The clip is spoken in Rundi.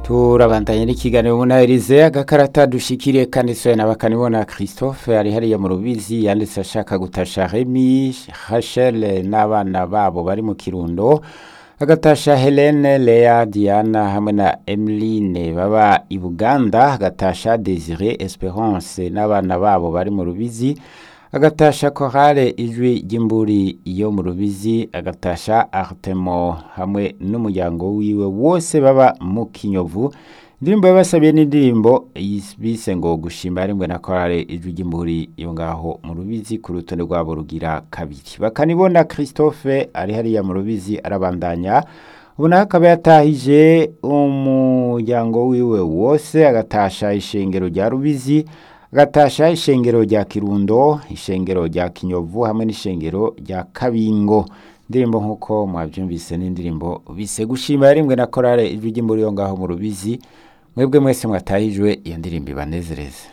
turabandanye n'ikiganiro munahirize agakarata dushikiriye kandi soya na bakanibona Christophe ari hariya mu rubizi yanditse ashaka gutasha Remy Rachel n'abana babo bari mu kirundo agatasha Helene Lea Diana hamwe na Emeline baba i Buganda agatasha Desire Esperance n'abana babo bari mu rubizi agatasha korale ijwi ry'imburi yo mu rubizi agatasha Artemo hamwe n'umuryango wiwe wose baba mu kinyovu indirimbo yabasabiye n'indirimbo bise ngo gushima rimwe na korale ijwi ry'imburi yo ngaho mu rubizi ku rutonde rwabo rugira kabiri bakanibona Christophe ari hariya mu rubizi arabandanya ubu nawe akaba yatahije umuryango wiwe wose agatasha ishengero rya rubizi agatasha ishengero rya kirundo ishengero rya kinyovu hamwe n'ishengero rya kabingo indirimbo nk'uko mwabyumvise n'indirimbo bise gushima rimwe na korale ijwi ry'imburi yo ngaho mu rubizi mwebwe mwese mwatahijwe iyo ndirimbo ibanezereze